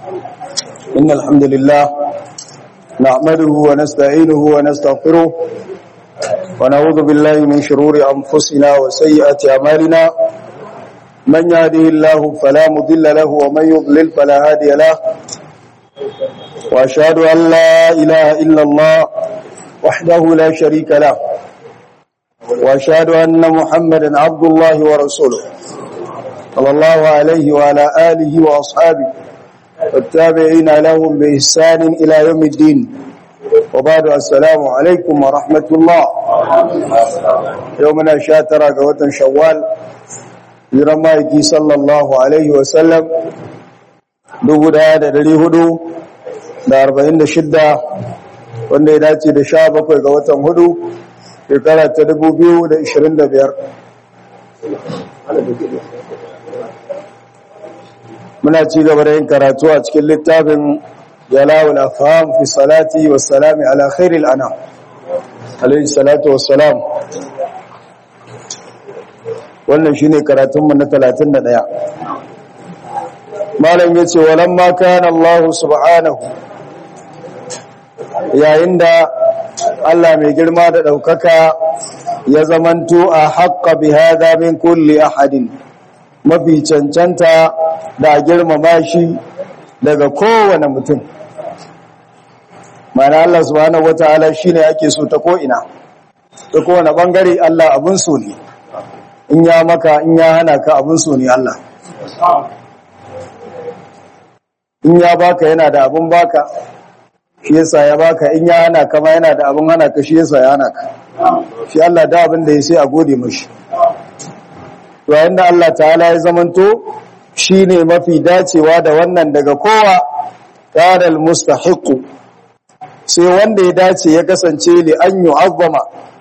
إن الحمد لله نعمده ونستعينه ونستغفره ونعوذ بالله من شرور أنفسنا وسيئات أعمالنا من يهده الله فلا مضل له ومن يضلل فلا هادي له وأشهد أن لا إله إلا الله وحده لا شريك له وأشهد أن محمدا عبد الله ورسوله صلى الله عليه وعلى آله وأصحابه والتابعين لهم بإحسان إلى يوم الدين وبعد السلام عليكم ورحمة الله يومنا شاترا قوة شوال لرمائك صلى الله عليه وسلم dubu daya da dari hudu da arba'in da shidda wanda ya dace da sha bakwai ga watan hudu shekara ta dubu biyu da ishirin da biyar muna ci gaba da yin karatu a cikin littafin jalawul afham fi salati wa salami ala khairil anam alayhi salatu wa salam wannan shine karatunmu na 31 malam yace walamma kana Allah subhanahu yayin da Allah mai girma da daukaka ya zamanto a haqqa bi hadha min kulli ahadin mafi cancanta da girmama shi daga kowane mutum mana Allah subhanahu wataala shine ake so ta ko'ina ta kowane bangare Allah abun so ne in ya maka in ya hana ka abun so ne Allah in ya baka yana da abun baka shi yasa ya baka in ya hana ka ma yana da abun hana ka shi yasa ya hana ka shi Allah da abin da ya sai a gode mashi yayin da Allah ta'ala ya zamanto shine mafi dacewa da wannan daga kowa kanal mustahiqu sai wanda ya dace ya kasance li an yu'azzama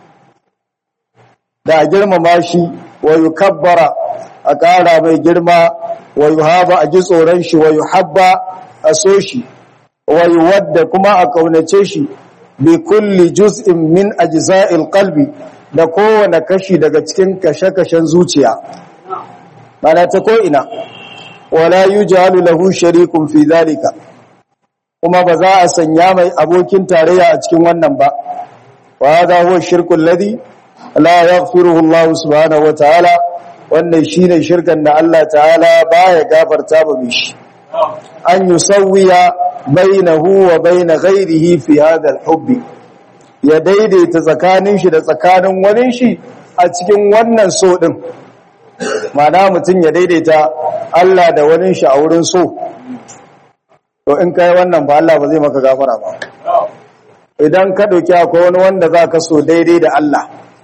da a girmama shi wa yukabbara a ƙara mai girma wa yuhaba a ji tsoron shi wa yuhabba a so shi wa yuwadda kuma a kaunace shi bi kulli juz'in min ajza'il qalbi da kowane kashi daga cikin kashe-kashen zuciya mana ta ko'ina wala yujalu lahu sharikun fi zalika kuma ba za a sanya mai abokin tarayya a cikin wannan ba wa hadha huwa shirkul ladhi la yaghfiruhu Allah subhanahu wa ta'ala wannan shine shirkan da Allah ta'ala baya gafarta ba mishi an yusawwiya bainahu wa bain ghayrihi fi hadha al-hubbi ya daidaita tsakanin shi da tsakanin wani shi a cikin wannan so din mana mutum ya daidaita Allah da wani shi a wurin so to in kai wannan ba Allah ba zai maka gafara ba idan ka dauki akwai wani wanda za ka so daidai da Allah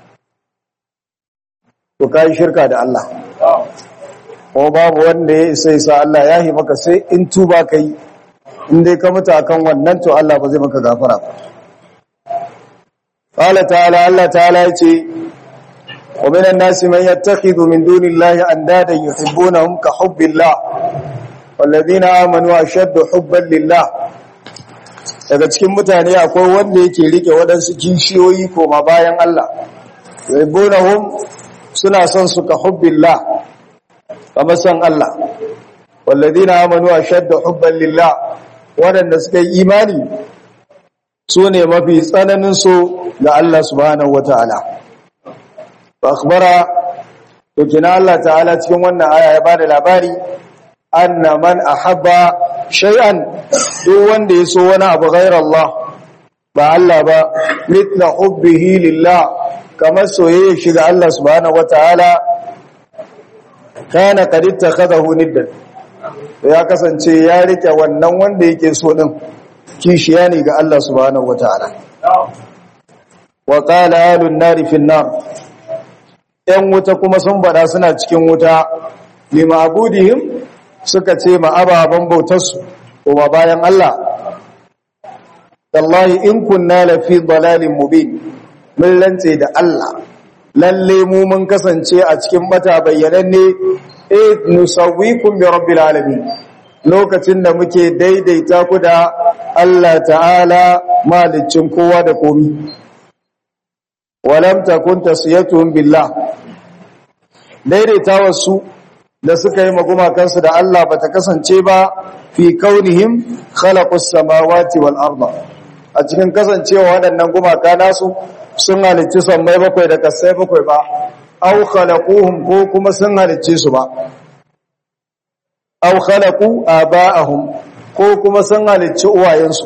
to ka yi shirka da Allah ko babu wanda ya isa isa Allah ya yi maka sai in tuba ka yi in dai ka mutu akan wannan to Allah ba zai maka gafara ba قال تعالى الله تعالى يتي ومن الناس من يتخذ من دون الله أندادا يحبونهم كحب الله والذين آمنوا أشد حبا لله daga cikin mutane akwai wanda yake rike waɗansu kishiyoyi koma bayan Allah yuhibbunahum suna son su ka hubbillah kamar son Allah walladina amanu ashadda hubban lillah waɗanda suka yi imani su ne mafi tsananin so ga Allah subhanahu wata'ala fa akhbara to kina Allah ta'ala cikin wannan aya ya bada labari anna man ahabba shay'an duk wanda ya so wani abu ghayr Allah ba Allah ba mithla hubbihi lillah kamar soyayya shi ga Allah subhanahu wata'ala kana qad ittakhadahu niddan ya kasance ya rike wannan wanda yake so din kishiya ne ga Allah subhanahu wata'ala wa qala alun nari fin nar yan wuta kuma sun bada suna cikin wuta limabudihim suka ce ma ababan bautarsu kuma bayan Allah wallahi in kunna la fi dalalin mubin mun lantse da Allah lalle mu mun kasance a cikin bata bayyananne eh nusawwikum bi rabbil alamin lokacin da muke daidaita ku da Allah ta'ala malicin kowa da komi walam takun tasiyatuhum billah daidaita wasu da suka yi magumakansu da Allah bata kasance ba fi kaunihim khalaqus samawati wal arda a cikin kasancewa waɗannan gumaka nasu sun halicci sammai bakwai da kasai bakwai ba aw khalaquhum ko kuma sun halicce su ba aw khalaqu aba'ahum ko kuma sun halicci uwayensu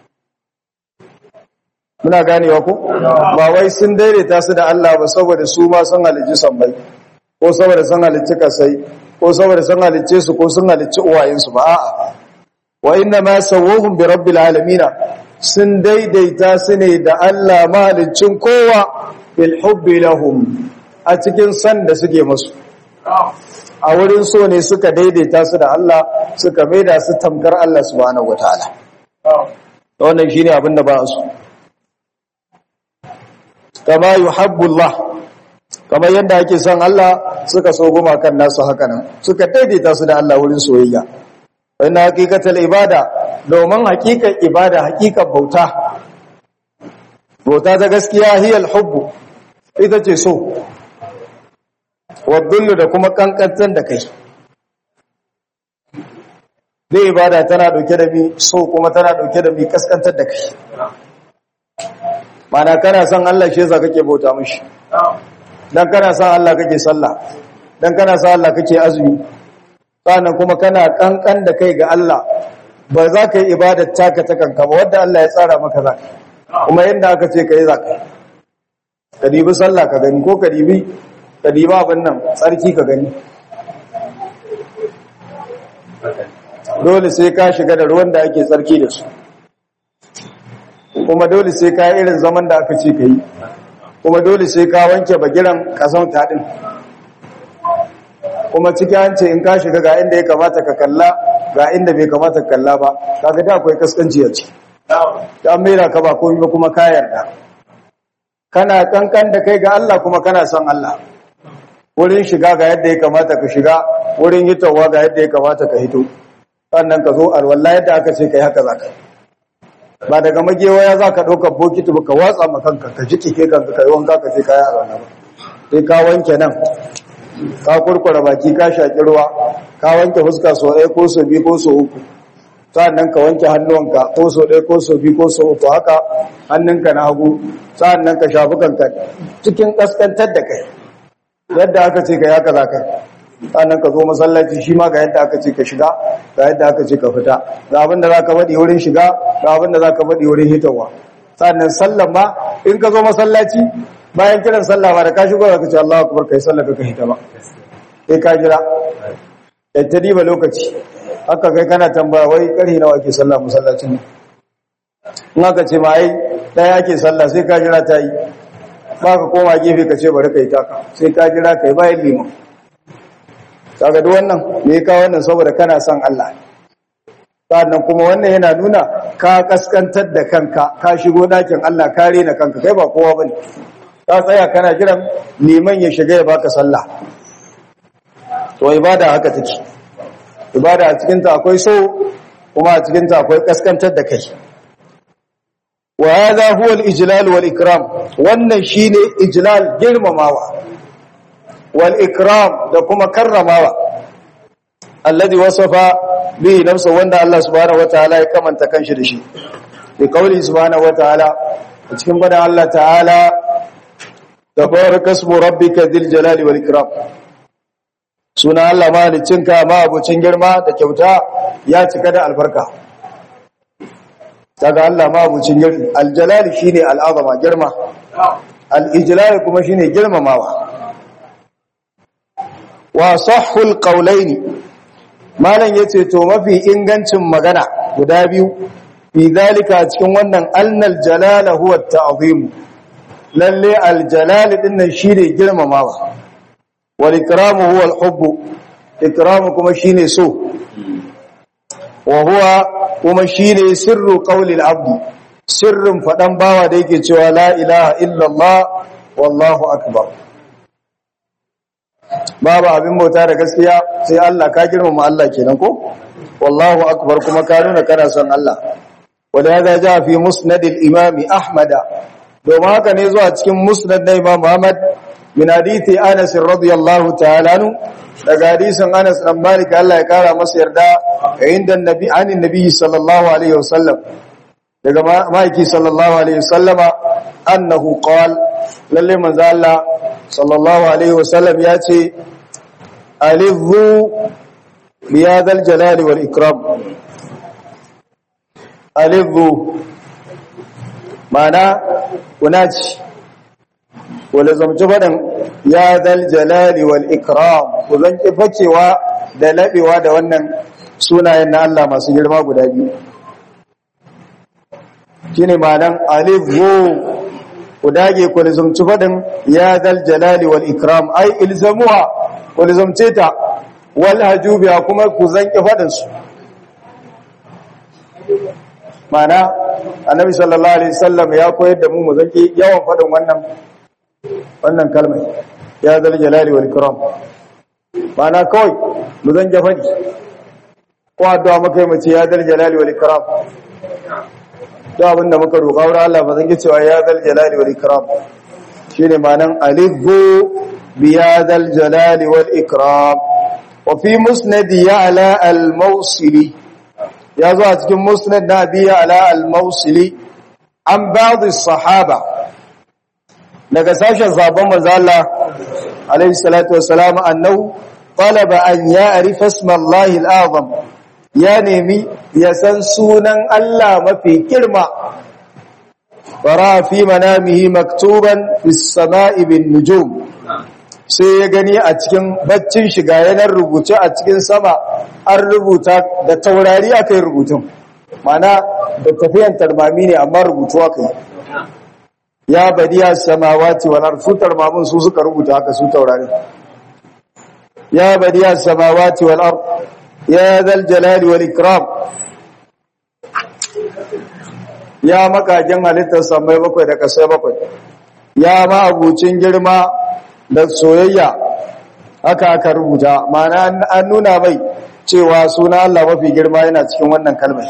muna ganewa ko ba wai sun daidaita su da Allah ba saboda su ma sun halicci sammai ko saboda sun halicci kasai ko saboda sun halicce su ko sun halicci uwayensu ba a'a wa inna ma sawwahum bi rabbil alamin sun daidaita su ne da Allah mahaliccin kowa bil hubbi lahum a cikin san da suke musu a wurin so ne suka daidaita su da Allah suka maida su tamkar Allah subhanahu wataala wannan shine abin da ba su kama yuhabbu Allah kamar yadda ake son Allah suka so goma kan nasu haka nan suka daidaita su da Allah wurin soyayya wannan hakikatul ibada domin hakikan ibada hakikan bauta bauta ta gaskiya hiyal hubbu ita ce so wadullu da kuma kankantar da kai dai ibada tana dauke da mi so kuma tana dauke da mi kaskantar da kai mana kana son Allah shi yasa kake bauta mishi dan kana son Allah kake sallah dan kana son Allah kake azumi sannan kuma kana kankan da kai ga Allah ba za ka yi ibadar taka ta kanka ba wadda Allah ya tsara maka za ka kuma yadda aka ce ka yi za ka ka dibi sallah ka gani ko ka dibi ka dibi abin nan tsarki ka gani dole sai ka shiga da ruwan da ake tsarki da su kuma dole sai ka yi irin zaman da aka ce ka yi kuma dole sai ka wanke bagiran kasan taɗin kuma ciki an ce in ka shiga ga inda ya kamata ka kalla ga inda bai kamata ka kalla ba kaga da akwai kaskanci a ciki ta mera ka ba komai ba kuma ka yarda kana kankan da kai ga Allah kuma kana son Allah wurin shiga ga yadda ya kamata ka shiga wurin hitowa ga yadda ya kamata ka hito sannan ka zo alwala yadda aka ce kai haka zaka ba daga magewaya za ka ɗaukar bokiti ba ka watsa ma kanka ka ji kike kanka ka yi wanka ka ce kaya alwala ba sai ka wanke nan ka kurkura baki ka shaƙi ruwa ka wanke fuska sau ɗaya ko sau biyu ko sau uku sa'annan ka wanke hannuwanka ko sau ɗaya ko sau biyu ko sau uku haka hannunka na hagu sa'annan ka shafi kanka cikin ƙaskantar da kai yadda aka ce ka yaka za ka sa'annan ka zo masallaci shi ma ga yadda aka ce ka shiga ga yadda aka ce ka fita ga abin da za ka faɗi wurin shiga ga abin da za ka faɗi wurin hitawa sa'annan sallan ma in ka zo masallaci bayan kiran sallah ba da ka shigo da ka ce Allah akbar kai sallah ka hita ba sai ka jira ta diba lokaci haka kai kana tambaya wai karhi nawa ake sallah masallacin ne in aka ce ma ai daya ake sallah sai ka jira ta yi ba ka koma gefe ka ce bari kai taka sai ka jira kai bayan liman kaga duk wannan me ka wannan saboda kana son Allah sannan kuma wannan yana nuna ka kaskantar da kanka ka shigo dakin Allah ka rena kanka kai ba kowa bane ka tsaya kana jiran liman ya shiga ya baka sallah to ibada haka take ibada a cikin ta akwai so kuma a cikin ta akwai kaskantar da kai wa hadha huwa al-ijlal wal ikram wannan shine ijlal girmamawa wal ikram da kuma karramawa alladhi wasafa bihi nafsa wanda Allah subhanahu wataala ya kamanta kanshi da shi bi qawli subhanahu wataala a cikin bada Allah ta'ala tabaraka ismu rabbika dhil jalali wal ikram suna Allah malicinka ma abucin girma da kyauta ya cika da albarka daga Allah ma abucin girma aljalali shine al'azama girma al-ijlal kuma shine girmamawa wa sahhul qawlaini malam yace to mafi ingancin magana guda biyu fi dalika cikin wannan annal jalala huwa at-ta'zim lalle al-jalal dinnan shine girmamawa wal ikramu huwa al-hubb ikramu kuma shine so wa huwa kuma shine sirru qawli al-abd sirrin fadan bawa da yake cewa la ilaha illa Allah wallahu akbar babu abin bauta da gaskiya sai Allah ka girmama Allah kenan ko wallahu akbar kuma ka nuna kana son Allah ولهذا جاء في مسند الإمام أحمد domin haka ne zuwa cikin musnad na Imam Muhammad min hadithi Anas radiyallahu ta'ala anhu daga hadisin Anas dan Malik Allah ya kara masa yarda inda annabi anin nabi sallallahu alaihi wasallam daga maiki sallallahu alaihi wasallama annahu qal lalle manzo Allah sallallahu alaihi wasallam ya ce alizu biyadal jalali wal ikram alizu mana kunaci wala zamci faɗin ya zal jalali wal ikram ku zan ki fakewa da labewa da wannan sunayen na Allah masu girma guda biyu shine ma'anan alif wo ku dage ku zamci faɗin ya zal jalali wal ikram ai ilzamuha ku zamce ta wal hajubiya kuma ku zan ki faɗin su ma'ana annabi sallallahu alaihi wasallam ya koyar da mu mu zaki yawan faɗin wannan wannan kalmar ya zal jalali wal ikram mana kawai mu zan ja fadi ko addu'a muka yi mace ya zal jalali wal ikram to abinda muka roƙa wurin Allah ba zan cewa ya zal jalali wal ikram shine ma'anan alifu bi ya zal jalali wal ikram wa fi musnad ya'la al mawsili ya zo a cikin musnad na bi ya'la al mawsili an ba'd as-sahaba daga sashen sabon manzo Allah alaihi salatu wassalam annahu talaba an ya'rifa isma Allah al-azam ya nemi ya san sunan Allah mafi girma fara fi manamihi maktuban fis sama'i bin nujum sai ya gani a cikin baccin shiga yanar rubuce a cikin sama an rubuta da taurari aka yi rubutun mana da tafiyan tarmami ne amma rubutu aka yi ya badiya samawati wal ard futar mamun su suka rubuta haka su taurari ya badiya samawati wal ard ya zal jalali wal ikram ya makajin halittar samai bakwai da kasai bakwai ya ma abucin girma da soyayya haka aka rubuta ma'ana an nuna mai cewa suna Allah mafi girma yana cikin wannan kalmar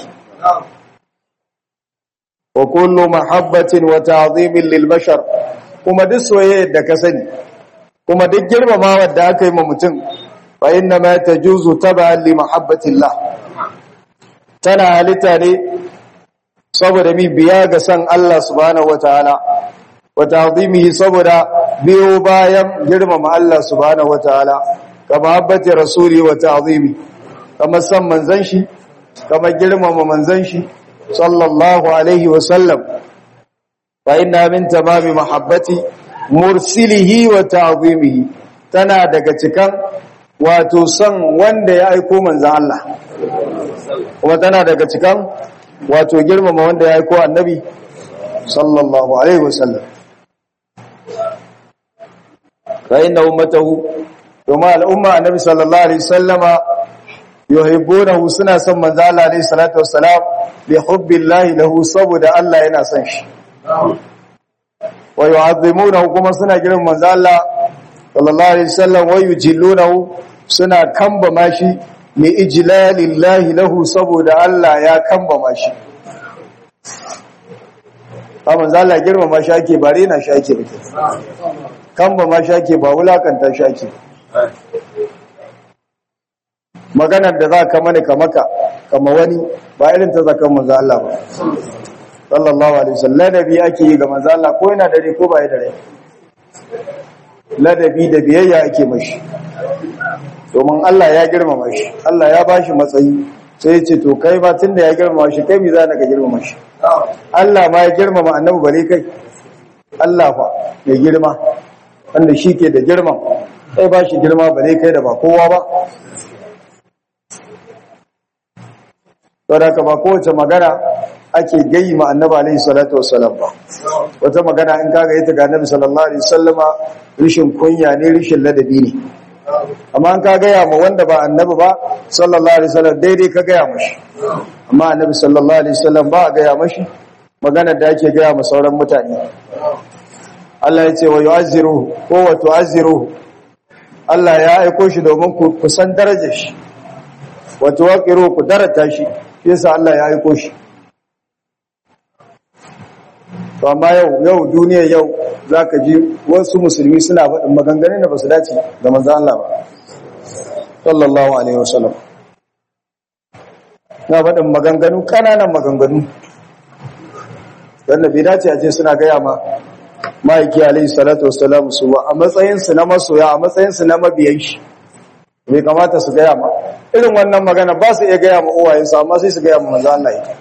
wa kullu mahabbatin wa ta'zimin lil bashar kuma duk soyayya da ka sani kuma duk girmamawa da aka yi ma mutum fa inna ma tajuzu tab'an li mahabbatillah tana halitta ne saboda mi biya ga san Allah subhanahu wataala wa ta'zimihi saboda biyo bayan girmama Allah subhanahu wataala ka mahabbati rasuli wa ta'zimi kama san manzon shi kama girmama manzon shi sallallahu alaihi wasallam fa inna min tamami mahabbati mursilihi wa ta'zimihi tana daga cikan wato san wanda ya aiko manzon Allah kuma tana daga cikan wato girmama wanda ya aiko annabi sallallahu alaihi wasallam fa inna ummatahu kuma al'umma annabi sallallahu alaihi wasallama yuhibbunahu suna son manzo Allah alayhi salatu wassalam bi hubbillahi lahu saboda Allah yana son shi wa yu'azzimunahu kuma suna girin manzo Allah sallallahu alaihi wasallam wa yujillunahu suna kamba shi li ijlalillahi lahu saboda Allah ya kamba shi ba manzo Allah girmama shi ake bare na shi ake bake kamba shi ake ba wulakanta shi ake maganar da za ka mani ka maka kama wani ba irin ta zakan manzo Allah ba sallallahu alaihi wasallam ladabi ake yi ga manzo Allah ko yana dare ko ba ya dare ladabi da biyayya ake mashi domin Allah ya girmama shi Allah ya bashi matsayi sai ya ce to kai ma tunda ya girmama shi kai me za ka girmama shi Allah ma ya girmama annabi bare kai Allah fa ya girma wanda shi ke da girman sai ba shi girma bare kai da ba kowa ba saboda ba kowace magana ake gayi ma annabi alaihi salatu wassalam ba wata magana in kaga ita ga annabi sallallahu alaihi wasallama rishin kunya ne rishin ladabi ne amma an ka gaya ma wanda ba annabi ba sallallahu alaihi wasallam daidai ka gaya mashi amma annabi sallallahu alaihi wasallam ba a gaya mashi magana da ake gaya ma sauran mutane Allah ya ce wa yu'azziruhu ko wa tu'azziruhu Allah ya aiko shi domin ku kusan darajar shi wa tuwaqiru ku darata shi yasa Allah ya aiko shi to amma yau yau duniya yau zaka ji wasu musulmi suna faɗin maganganun da basu dace da manzo Allah ba sallallahu alaihi wasallam na faɗin maganganu kananan maganganu wanda bai dace a ce suna gaya ma ma'aiki alaihi salatu wassalam su ba a matsayinsu na masoya a matsayinsu na mabiyan shi bai kamata su gaya ma irin wannan magana ba su iya gaya ma uwayensu amma sai su gaya ma manzo Allah ita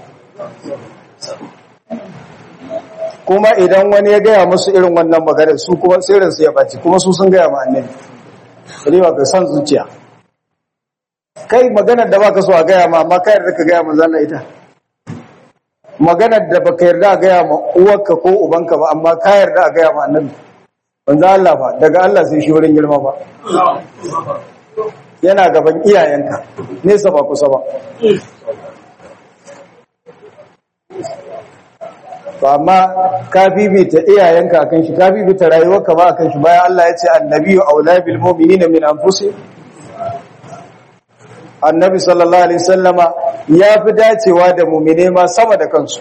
kuma idan wani ya gaya musu irin wannan magana su kuma sirrin su ya baci kuma su sun gaya ma annabi riba ka san zuciya kai maganar da baka so a gaya ma amma kai da ka gaya manzo Allah ita maganar da baka yarda a gaya ma uwarka ko ubanka ba amma ka yarda a gaya ma annabi manzo Allah ba daga Allah sai shi wurin girma ba yana gaban iyayenka nesa ba kusa ba to amma ka bibita iyayenka akan shi ka bibita rayuwarka ba akan shi bayan Allah ya ce annabiyyu aula bil mu'minina min anfusihim annabi sallallahu alaihi wasallama ya fi dacewa da mu'mine ma sama da kansu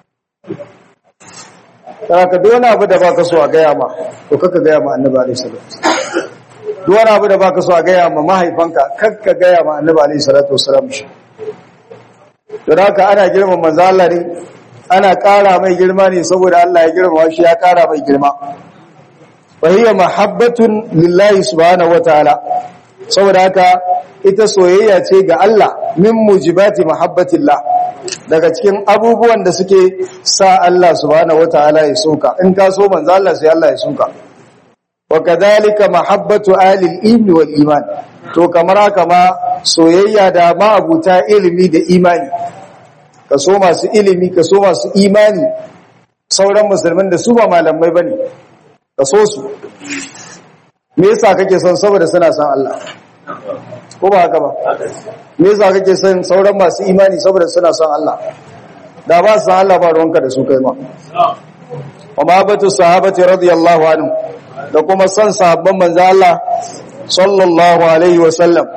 ka duk wani abu da baka so a gaya ma to kaka gaya ma annabi alaihi salatu duk wani abu da baka so a gaya ma mahaifanka kakka gaya ma annabi alaihi salatu wasalam shi don haka ana girma manzo Allah ne ana ƙara mai girma ne saboda Allah ya girma shi ya ƙara mai girma wa hiya mahabbatun lillahi subhanahu wataala saboda haka ita soyayya ce ga Allah min mujibati mahabbatillah daga cikin abubuwan da suke sa Allah subhanahu wataala ya soka in ka so manzo Allah sai Allah ya soka wa kadhalika mahabbatu ahli al-ilmi wal iman to kamar haka ma soyayya da ma abuta ilimi da imani ka so masu ilimi ka so masu imani sauran musulmin da su ba malamai bane ka so su me yasa kake son saboda suna son Allah ko ba haka ba me yasa kake son sauran masu imani saboda suna son Allah da ba su san Allah ba ruwanka da su kai ma wa mahabbatu sahabati radiyallahu anhu da kuma son sahabban manzo Allah sallallahu alaihi wa sallam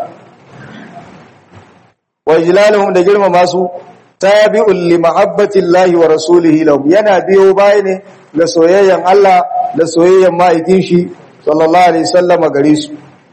wa ijlaluhum da girmama su tabi'un li mahabbati Allah wa rasulihi lahum yana biyo baya ne da soyayyan Allah da soyayyan ma'aikin shi sallallahu alaihi wasallam gare su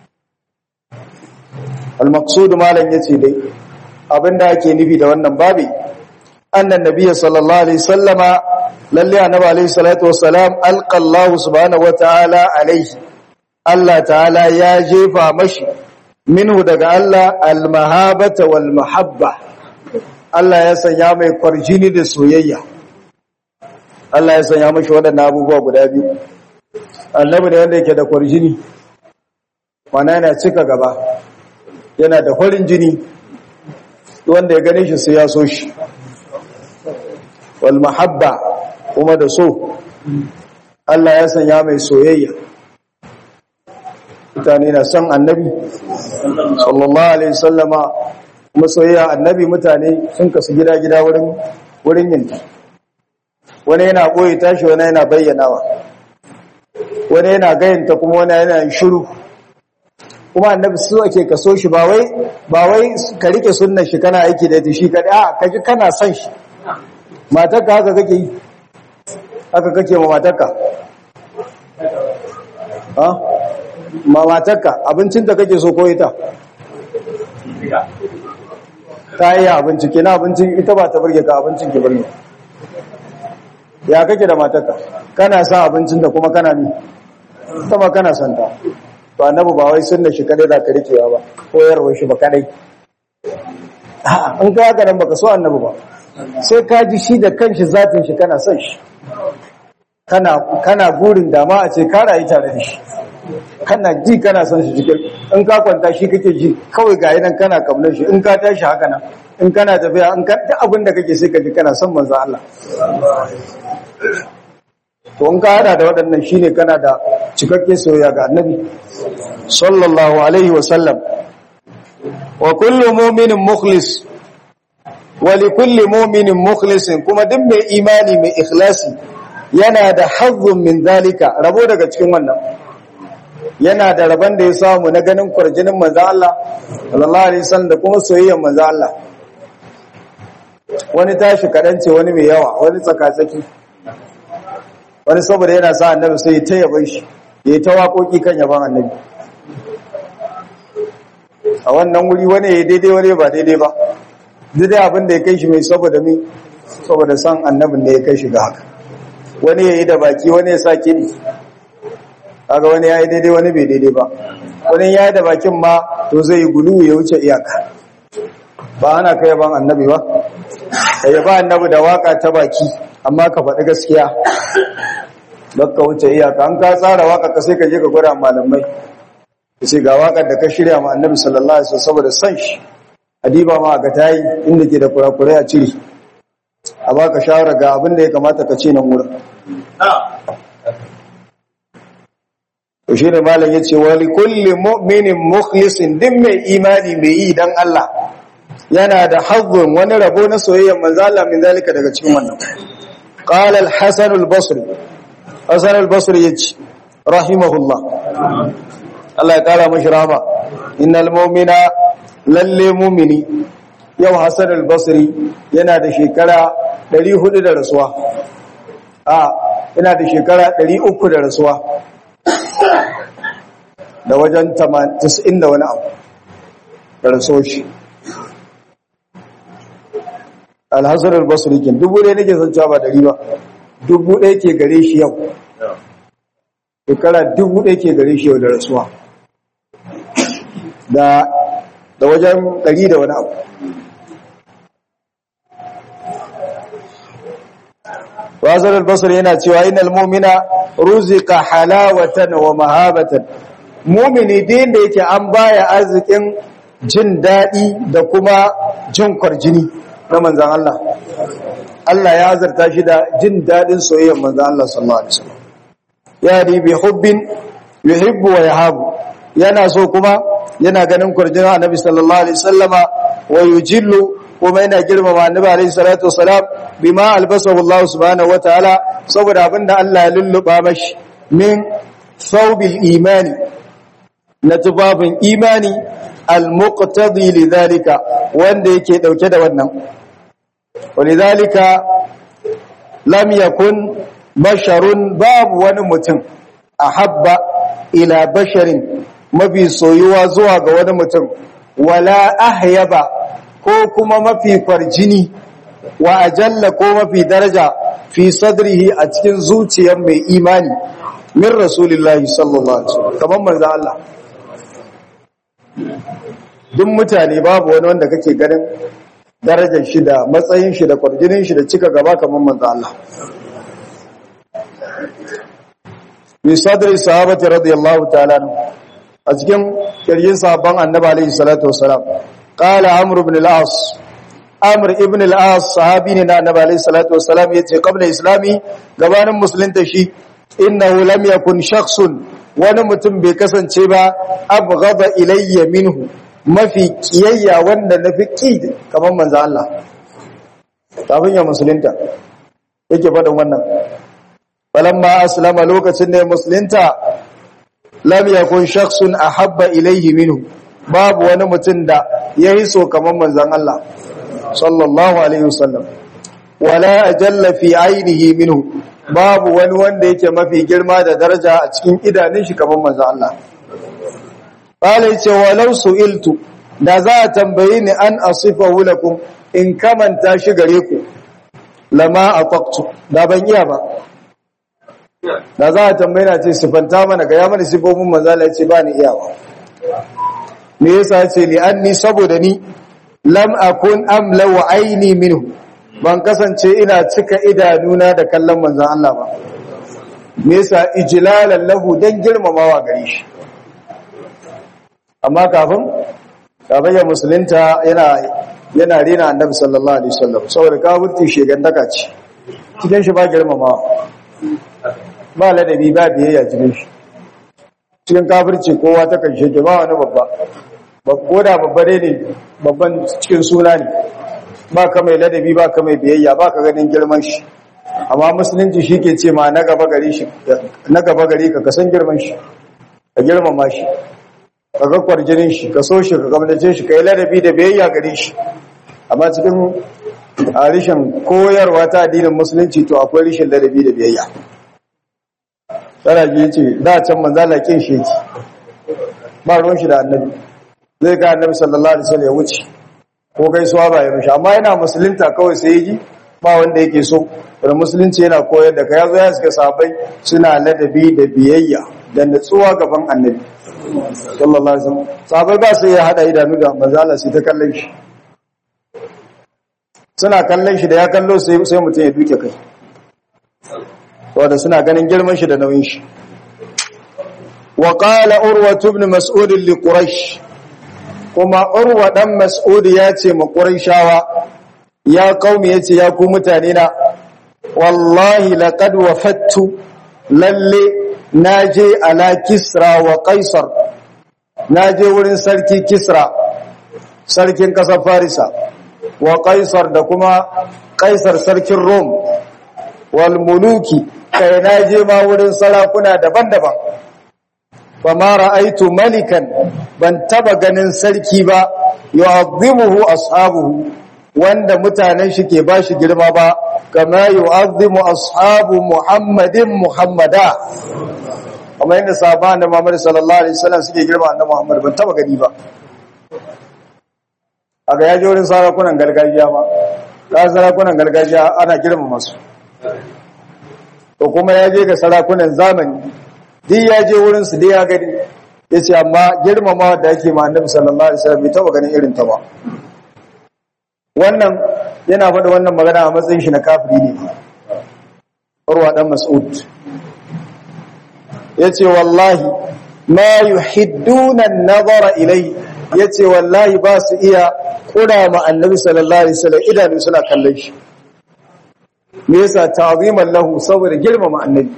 al-maqsud malan yace dai abinda ake nufi da wannan babi annan nabiyyi sallallahu alaihi wasallama lalle annabi alaihi salatu wassalam alqa Allah subhanahu wataala alaihi Allah ta'ala ya jefa mashi minhu daga Allah al-mahabata wal mahabba Allah ya sanya mai kwarjini da soyayya Allah ya sanya mashi waɗannan abubuwa guda biyu annabi da wanda yake da kwarjini mana yana cika gaba yana da farin jini wanda ya gane shi sai ya so shi wal mahabba kuma da so Allah ya sanya mai soyayya mutane na son annabi sallallahu alaihi wasallama kuma soyayya annabi mutane sun kasu gida-gida wurin wurin yinta wani yana boye tashi wani yana bayyanawa wani yana gayanta kuma wani yana yin shiru kuma annabi su ake kaso shi ba wai ba wai ka rike sunnar shi kana aiki da shi kadai a kaji kana son shi matarka haka kake yi haka kake ma matarka ha ma matarka abincin da kake so ko ita ta yi abinci ke na abincin ita ba ta burge ka abincin ke burge ya kake da matarka kana sa abincin da kuma kana ni sama kana son ta to annabi ba wai sunna shi kadai da ka rikewa ba koyarwar shi ba kadai a'a in ka haka nan baka so annabi ba sai ka ji shi da kanshi zatin shi kana son shi kana kana burin dama a ce ka rayu tare da shi kana ji kana son shi cikin in ka kwanta shi kake ji kawai ga nan kana kamnar shi in ka tashi haka nan in kana tafiya in ka duk abin da kake sai ka ji kana son manzo Allah to in ka hada da waɗannan shine kana da cikakke soyayya ga annabi sallallahu alaihi wa sallam wa kullu mu'minin mukhlis wa li kulli mu'minin mukhlisin kuma duk mai imani mai ikhlasi yana da hazzun min zalika rabo daga cikin wannan yana da rabon da ya samu na ganin kwarjinin manzo Allah sallallahu alaihi wasallam da kuma soyayyar manzo Allah wani tashi kadan ce wani mai yawa wani tsakatsaki wani saboda yana sa annabi sai ta yaban shi ya ta waƙoƙi kan yaban annabi a wannan wuri wani ya daidai wani ba daidai ba daidai abin da ya kai shi mai saboda mi saboda san annabin da ya kai shi ga haka wani ya yi da baki wani ya sa kiɗi kaga wani ya yi daidai wani bai daidai ba wani ya yi da bakin ma to zai yi gulu ya wuce iyaka ba ana kai ban annabi ba ka yi ba annabi da waka ta baki amma ka faɗi gaskiya don ka wuce iyaka an ka tsara waka ka sai ka je ka gwada malamai ka ce ga wakar da ka shirya ma annabi sallallahu alaihi wasallam saboda san shi adiba ma ga tayi inda ke da kurakurai a cire a baka shawara ga abin da ya kamata ka ce nan wurin to shi ne malam ya ce wali kulli mu'minin mukhlisin din mai imani mai yi dan Allah yana da hazzun wani rabo na soyayyar manzo Allah min zalika daga cikin wannan qala al-hasan al-basri hasan al-basri yace rahimahullah Allah ya kara mashi rahama innal mu'mina lalle mu'mini yau hasan al-basri yana da shekara 400 da rasuwa a yana da shekara 300 da rasuwa da wajen 90 da wani abu da rasuwa shi alhassan albasri kin dubu ɗaya nake son cewa ba dari ba dubu ɗaya ke gare shi yau shekara dubu ɗaya ke gare shi yau da rasuwa da da wajen ɗari da wani abu Wazar albasar yana cewa yin almomina ruzika halawatan wa mahabatan mumini din da yake an baya arzikin jin daɗi da kuma jin kwarjini na manzan Allah Allah ya azarta shi da jin daɗin soyayyar manzan Allah sallallahu alaihi wasallam ya di bi hubbin yuhibbu wa yahabu yana so kuma yana ganin kwarjinin annabi sallallahu alaihi wasallama wa yujillu kuma yana girmama annabi alaihi salatu wasalam bima albasahu Allah subhanahu wataala saboda abinda Allah ya lulluba mashi min thawbil imani na tubabin imani al-muqtadi lidhalika wanda yake dauke da wannan walidhalika lam yakun basharun babu wani mutum ahabba ila basharin mafi soyuwa zuwa ga wani mutum wala ahyaba ko kuma mafi farjini wa ajalla ko mafi daraja fi sadrihi a cikin zuciyar mai imani min rasulillahi sallallahu alaihi wasallam kamar manzo Allah duk mutane babu wani wanda kake ganin darajar shi da matsayin shi da kwarjinin shi da cika gaba kamar manzo Allah bi sadri sahabati radiyallahu ta'ala a cikin kirjin sahabban annabi alaihi salatu wasalam qala amr ibn al-as amr ibn al-as sahabi ne na annabi alaihi salatu wasalam yace qabla islami gabanin musulunta shi innahu lam yakun shakhsun wani mutum bai kasance ba abghada ilayya minhu mafi kiyayya wanda nafi ki kamar manzo Allah kafin ya musulunta yake faɗin wannan falamma aslama lokacin da ya musulunta lam yakun shakhsun ahabba ilayhi minhu babu wani mutum da yayi so kamar manzon Allah sallallahu alaihi wasallam wala ajalla fi ainihi minhu babu wani wanda yake mafi girma da daraja a cikin idanun shi kamar manzo Allah bale yace walau su'iltu da za a tambaye ni an asifahu lakum in kamanta shi gare ku lama ataqtu da ban iya ba da za a tambaye na ce sifanta mana ga ya mana sifofin manzo Allah yace ba ni iya ba me yasa yace li anni saboda ni lam akun amla wa aini minhu ban kasance ina cika idanuna da kallon manzan Allah ba me yasa ijlalan lahu dan girmamawa gare shi amma kafin kafin ya musulunta yana yana rena annabi sallallahu alaihi wasallam saboda kafirci shegan daka ce cikin shi ba girmamawa ba ladabi ba biyayya cikin shi cikin kafirci kowa ta kan shege ba wani babba ko da babba ne babban cikin suna ne ba ka mai ladabi ba ka mai biyayya ba ka ganin girman shi amma musulunci shi ke ce ma na gaba gari shi na gaba gari ka kasan girman shi ka girmama shi ka ga kwarjinin shi ka so shi ka gamdace shi ka yi ladabi da biyayya gare shi amma cikin a rishin koyarwa ta addinin musulunci to akwai rishin ladabi da biyayya tana ji ce da can manzala kin shi yake ba ruwan shi da annabi zai ga annabi sallallahu alaihi wasallam ya wuce ko gaisuwa ba ya mishi amma yana musulunta kawai sai yi ba wanda yake so da musulunci yana koyar da ka yazo ya suka sabai suna ladabi da biyayya da natsuwa gaban annabi sallallahu alaihi wasallam sabai ba su ya hada idanu da manzo Allah sai ta kallon shi suna kallon shi da ya kallo sai sai mutum ya duke kai saboda suna ganin girman shi da nauyin shi wa qala urwa ibn mas'ud li quraish kuma urwa dan mas'ud ya ce ma quraishawa ya qaumi yace ya ku mutane na wallahi laqad wafattu lalle naje ala kisra wa qaisar naje wurin sarki kisra sarkin kasar farisa wa qaisar da kuma qaisar sarkin rom wal muluki kai naje ma wurin sarakuna daban-daban fama ra'aitu malikan ban taba ganin sarki ba yu'azzimuhu ashabuhu wanda mutanen shi ke bashi girma ba kama yu'azzimu ashabu muhammadin muhammada amma inda sahaban da Muhammad sallallahu alaihi wasallam suke girma annabi Muhammad ban taba gani ba aga yaje wurin sarakunan gargajiya ba ka sarakunan gargajiya ana girma masu to kuma yaje ga sarakunan zamani duk ya je wurinsu dai ya gani ya ce amma girmama da ake ma annabi sallallahu alaihi wasallam bai taba ganin irin ta ba wannan yana faɗa wannan magana a matsayin shi na kafiri ne urwa dan mas'ud yace wallahi ma yuhidduna an-nazara ilai yace wallahi ba su iya kura ma annabi sallallahu alaihi wasallam idanu suna kallon shi me yasa ta'ziman lahu saboda girmama annabi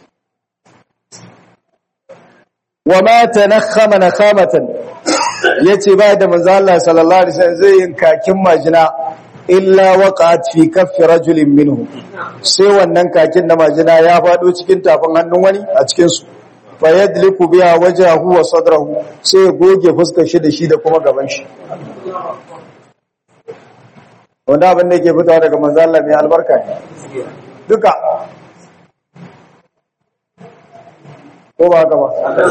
wa ma tanakhama nakhamatan yace ba da manzo Allah sallallahu alaihi wasallam zai yin kakin majina illa waqat fi kaffi rajulin minhu sai wannan kakin na majina ya fado cikin tafin hannun wani a cikin su fa yadliku biha wajhahu wa sadrahu sai ya goge fuskar shi da shi da kuma gaban shi wanda abin da yake fitawa daga manzo Allah mai albarka ne duka ko ba haka ba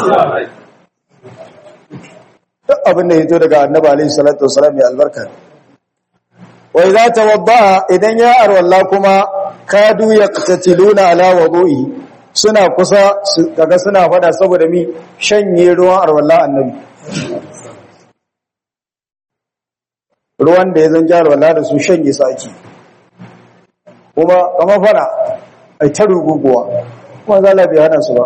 duk abin da ya to daga annabi alaihi salatu wasalam ya albarka wa idza tawadda idan ya arwalla kuma kadu yaqtatiluna ala wudu'i suna kusa kaga suna fada saboda mi shanye ruwan arwalla annabi ruwan da ya zan arwalla da su shanye su ake kuma kama fada ai ta ruguguwa kuma zala bai hana su ba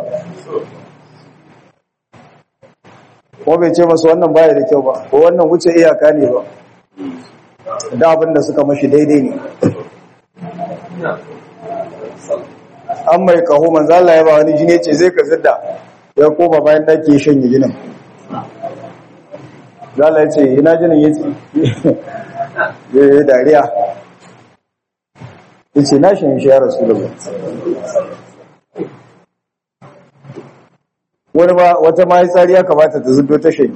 ko bai ce masu wannan baya da kyau ba ko wannan wuce iyaka ne ba da abin da suka mashi daidai ne an mai kaho manzo Allah ya ba wani jini ce zai ka zidda ya koma bayan da ke shanye jinin zala ya ce ina jinin ya ce ya yi dariya ya ce na shanye shi ya rasu da wani ba wata mahitsari ya kamata ta zudo ta shanye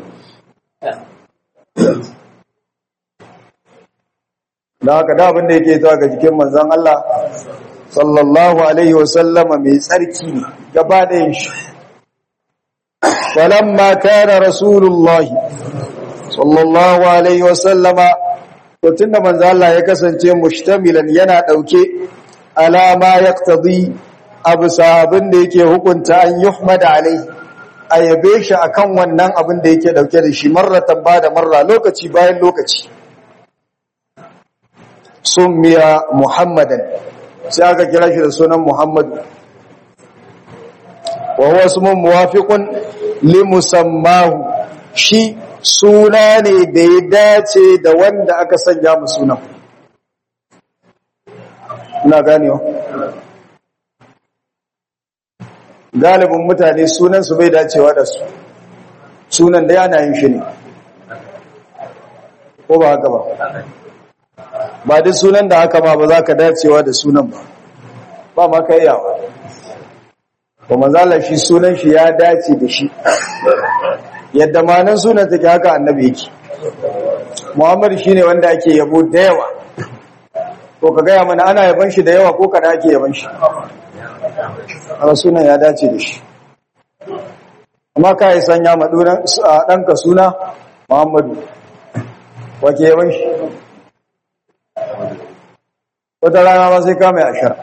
da haka da abinda yake zuwa ga jikin manzan Allah sallallahu alaihi wasallama mai tsarki ne gaba da yin shi falamma kana rasulullahi sallallahu alaihi wasallama to tunda manzan Allah ya kasance mushtamilan yana dauke alama yaqtadi abu sahabin da yake hukunta an yuhmada alaihi a yabe shi akan wannan abin da yake dauke da shi marratan ba da marra lokaci bayan lokaci summiya muhammadan sai aka kira shi da sunan muhammadu wa huwa ismun muwafiqun li musammahu shi suna ne da ya dace da wanda aka sanya mu sunan ina ganewa galibin mutane sunansu bai dacewa da su sunan da yana yin shi ne ko ba haka ba ba duk sunan da haka ma ba za ka dacewa da sunan ba ba ma ka yawa ba mazala shi sunan shi ya dace da shi yadda manan sunan take haka annabi yake muhammad shi ne wanda ake yabo da yawa ko ka gaya mana ana yaban shi da yawa ko kada ake yaban shi a sunan ya dace da shi amma ka yi sanya maɗunan ɗanka suna muhammadu wake yawan shi wata rana ma sai kama ya ashar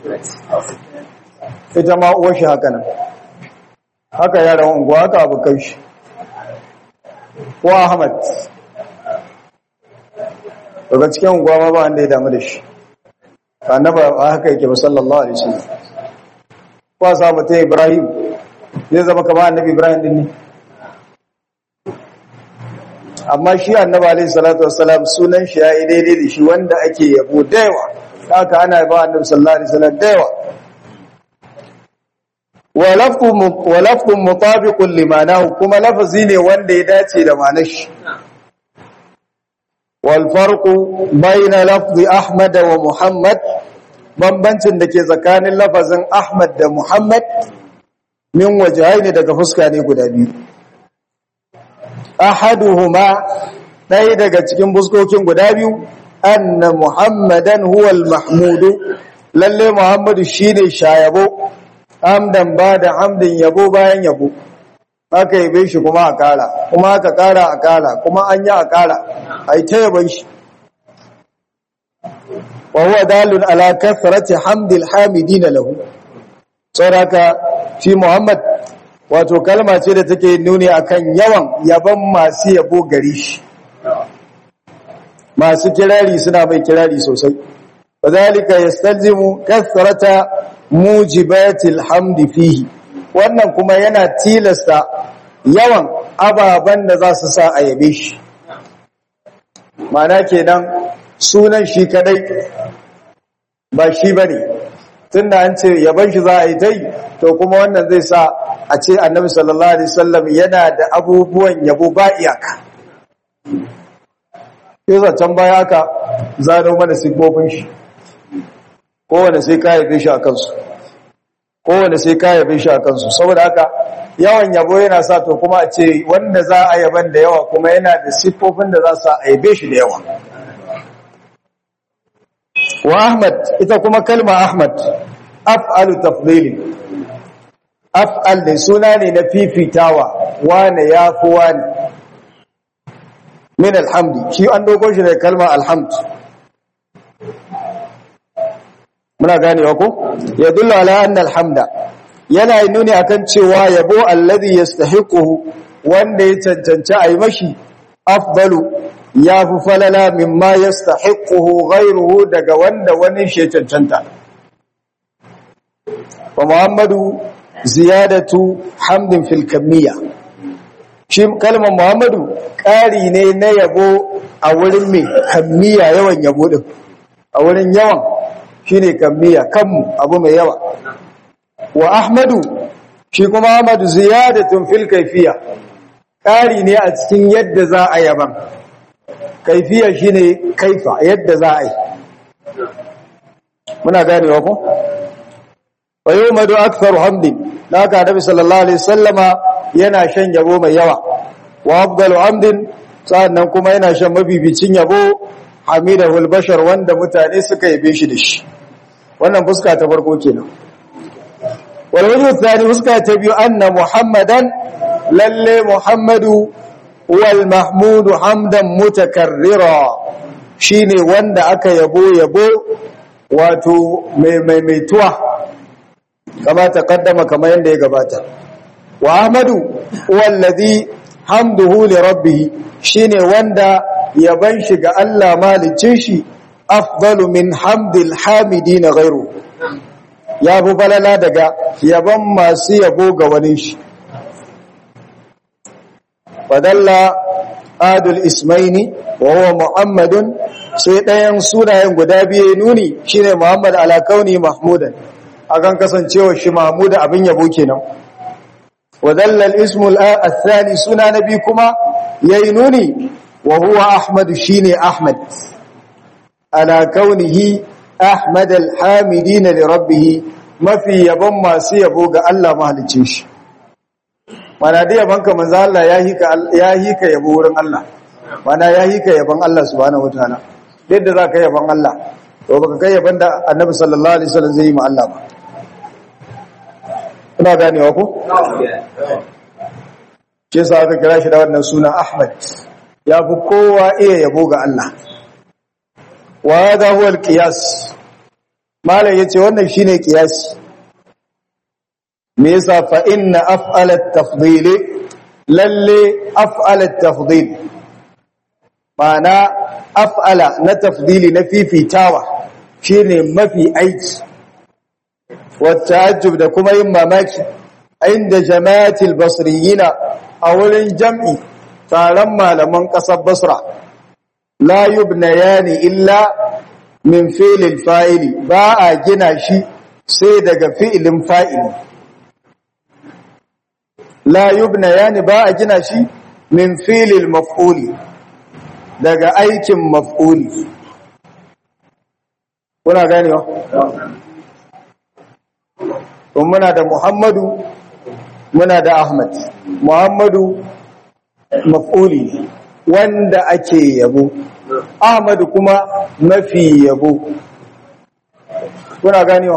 ita ma uwar shi haka nan haka yaran unguwa haka abokan shi ko ahmad daga cikin unguwa ma ba wanda ya damu da shi annaba haka yake ba sallallahu alaihi wasallam ko sa mutum ibrahim zai zama kamar annabi ibrahim din ne amma shi annabi alaihi salatu wassalam sunan shi yayi daidai da shi wanda ake yabo da yawa haka ana ba annabi sallallahu alaihi wasallam da yawa wa lafzu wa lafzu mutabiqun limanahu kuma lafazi ne wanda ya dace da ma'anar shi wal farqu bayna lafzi ahmad wa muhammad bambancin da ke tsakanin lafazin ahmad da muhammad min wajhaini daga fuska ne guda biyu ahaduhuma ɗaya daga cikin fuskokin guda biyu anna muhammadan huwal mahmudu lalle muhammadu shine shayabo hamdan ba da hamdin yabo bayan yabo aka yabe shi kuma a kara kuma aka kara a kara kuma an yi a kara a yi ta yaban shi wa huwa dalun ala kasrati hamdil hamidina lahu saboda shi muhammad wato kalma ce da take nuni akan yawan yaban masu yabo gari shi masu kirari suna mai kirari sosai wadhalika yastalzimu kasrata mujibatil hamdi fihi wannan kuma yana tilasta yawan ababan da za su sa a yabe shi mana kenan sunan shi kadai ba shi bane tunda an ce yaban shi za a yi tai to kuma wannan zai sa a ce annabi sallallahu alaihi wasallam yana da abubuwan yabo ba iyaka yasa can baya aka zano mana siffofin shi kowane sai ka yabe shi a kansu kowane sai ka yabe shi a kansu saboda haka yawan yabo yana sa to kuma a ce wanda za a yaban da yawa kuma yana da siffofin da za su a yabe shi da yawa wa ahmad ita kuma kalma ahmad af'alu tafdili af'al da suna ne na fifitawa wane yafi wane min alhamdi shi an dogon shi da kalma alhamd muna ganewa ko ya dulla ala anna alhamda yana nuni akan cewa yabo alladhi yastahiquhu wanda ya cancanci ayi mashi afdalu yafi falala mimma yastahiquhu ghayruhu daga wanda wani shi cancanta wa muhammadu ziyadatu hamdin fil kamiyya shi kalmar muhammadu ƙari ne na yabo a wurin mai kamiyya yawan yabo din a wurin yawan shine kamiyya kanmu abu mai yawa wa ahmadu shi kuma ahmadu ziyadatun fil kaifiya ƙari ne a cikin yadda za a yaban kaifiya shine kaifa yadda za a yi muna ganewa ko wa yawmadu aktharu hamdin haka annabi sallallahu alaihi wasallama yana shan yabo mai yawa wa afdalu hamdin sannan kuma yana shan mabibicin yabo hamidahul bashar wanda mutane suka yabe shi da shi wannan fuska ta farko kenan wal wajhu thani fuska ta biyu anna muhammadan lalle muhammadu wal mahmud hamdan mutakarrira shine wanda aka yabo yabo wato mai maimaituwa kama taqaddama kamar yanda ya gabata wa ahmadu wallazi hamduhu li rabbih shine wanda yaban shi ga Allah malicin shi afdalu min hamdil hamidin ghairu ya bu balala daga yaban masu yabo ga wani shi fadalla adul ismaini wa huwa muhammadun sai ɗayan sunayen guda biye nuni shine muhammad ala kauni mahmudan akan kasancewa shi mahmuda abin yabo kenan wadalla al-ismu al-thani suna nabi kuma yayi nuni wa huwa ahmad shine ahmad ala kaunihi ahmad al-hamidin li rabbih mafi yabon masu yabo ga Allah mahalicin shi mana da yabanka manzo Allah ya hika ya hika yabo wurin Allah mana ya hika yabon Allah subhanahu wataala yadda zaka yabon Allah to baka kai yabon da Annabi sallallahu alaihi wasallam zai yi ma Allah ba kuna ganewa ko ce sa aka kira shi da wannan suna Ahmad ya fi kowa iya yabo ga Allah wa hadha huwa al-qiyas malai yace wannan shine qiyasi me yasa fa inna af'ala at-tafdhil lalle af'ala at-tafdhil ma'ana af'ala na tafdili na fifitawa shine mafi aiki wa ta'ajjub da kuma yin mamaki inda jama'atil basriyina a wurin jam'i taron malaman ƙasar basra la yubnayani illa min fi'lil fa'ili ba a gina shi sai daga fi'ilin fa'ili la yubnayani ba a gina shi min fi'lil maf'uli daga aikin maf'uli kuna ganewa kun muna da muhammadu muna da ahmad muhammadu maf'uli wanda ake yabo ahmadu kuma mafi yabo kuna ganewa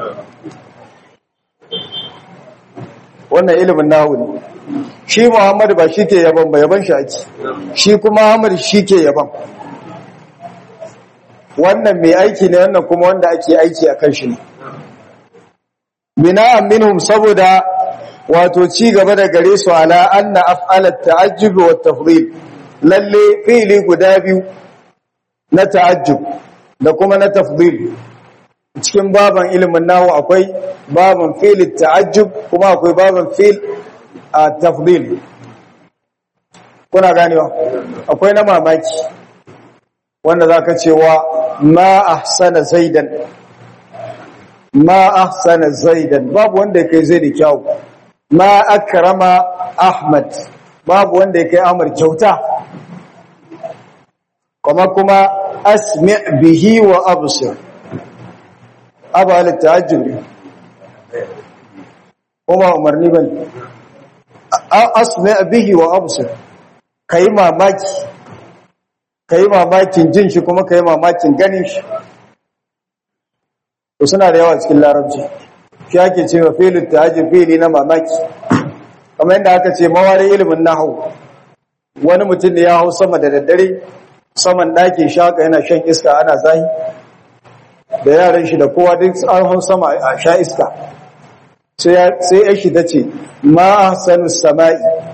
wannan ilimin nahu ne shi muhammadu ba shi ke yaban ba yaban shi ake shi kuma ahmad shi ke yaban wannan mai aiki ne wannan kuma wanda ake aiki a kan shi ne bina'an minhum saboda wato ci gaba da gare su ala anna af'alat ta'ajjub wa tafdhil lalle fi'li guda biyu na ta'ajjub da kuma na tafdhil cikin baban ilimin nahu akwai baban fi'l ta'ajjub kuma akwai baban fi'l tafdhil kuna ganewa akwai na mamaki wanda zaka cewa ma ahsana zaidan ma ahsana zaidan babu wanda kai zai da kyau ma akrama ahmad babu wanda kai ahmad kyauta kuma kuma asmi bihi wa absir abu al ta'ajjub kuma umarni bane asmi bihi wa absir kai mamaki kai mamakin jin shi kuma kai mamakin ganin shi to suna da yawa cikin larabci shi ake cewa filin ta'ajjub fili na mamaki kamar yadda aka ce mawari ilimin nahwu wani mutum ne ya hau sama da daddare saman ɗaki shaka yana shan iska ana zahi da yaran shi da kowa duk an hau sama a sha iska sai ya shi ta ce ma ahsanu sama'i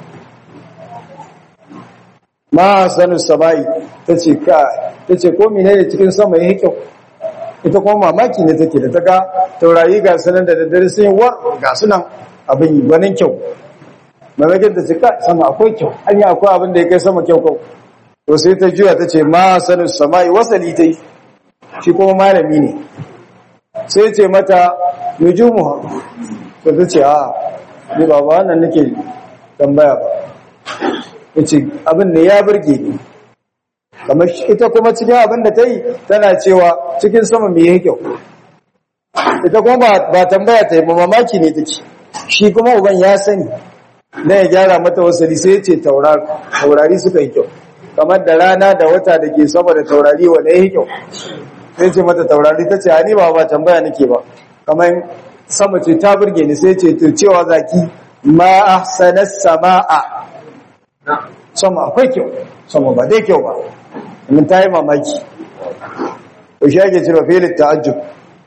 ma ahsanu sama'i ta ce ka ta ce ko menene cikin sama yake kyau ita kuma mamaki ne take da ta ga taurari ga sunan da daddare sun yi wa ga sunan abin yi gwanin kyau mamakin ta ce ka sama akwai kyau hanya akwai abin da ya kai sama kyau kyau to sai ta juya ta ce ma sanin sama'i wasali ta yi shi kuma malami ne sai ce mata nujumu to ta ce a ni ba ba wannan nake tambaya ba ya ce abin ne ya burge ni kamar ita kuma cikin abin da ta yi tana cewa cikin sama mai yake kyau ita kuma ba tambaya ta yi ba mamaki ne take shi kuma uban ya sani na ya gyara mata wasali sai ya ce taurari suka yi kyau kamar da rana da wata da ke sama da taurari wanda ya yi kyau sai ce mata taurari ta ce ni ba ba tambaya nake ba kamar sama ce ta burge ni sai ce to cewa zaki ma ahsanas sama'a sama akwai kyau sama ba dai kyau ba mun ta yi mamaki to shi ake cewa filin ta'ajjub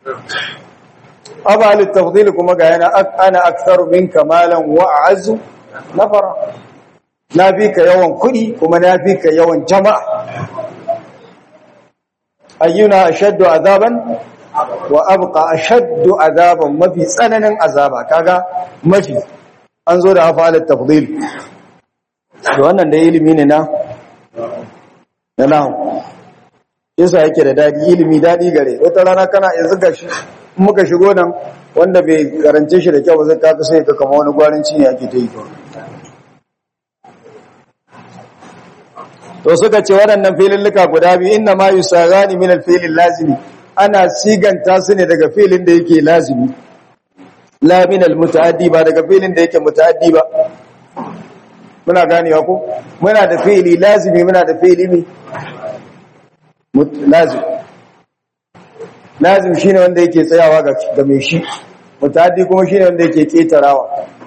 abal tafdil kuma ga yana ana aktharu minka malan wa a'azzu nafara na fi ka yawan kuɗi kuma na fi ka yawan jama'a ayyuna ashaddu azaban wa abqa ashaddu azaban mafi tsananin azaba kaga mafi an zo da afalat tafdil to wannan da ilimi ne na na nahu yasa yake da dadi ilimi dadi gare wata rana kana yanzu gashi muka shigo nan wanda bai karance shi da kyau zai kaka sai ka kama wani gwaranci ne ake ta yi kawai to suka ce waɗannan filillika guda biyu inna ma yusagani min al-filil lazimi ana siganta su ne daga filin da yake lazimi la min al-mutaaddi ba daga filin da yake mutaaddi ba muna ganewa ko muna da fili lazimi muna da fili mi lazim lazim shine wanda yake tsayawa ga ga mai shi muta'addi kuma shine wanda yake ketarawa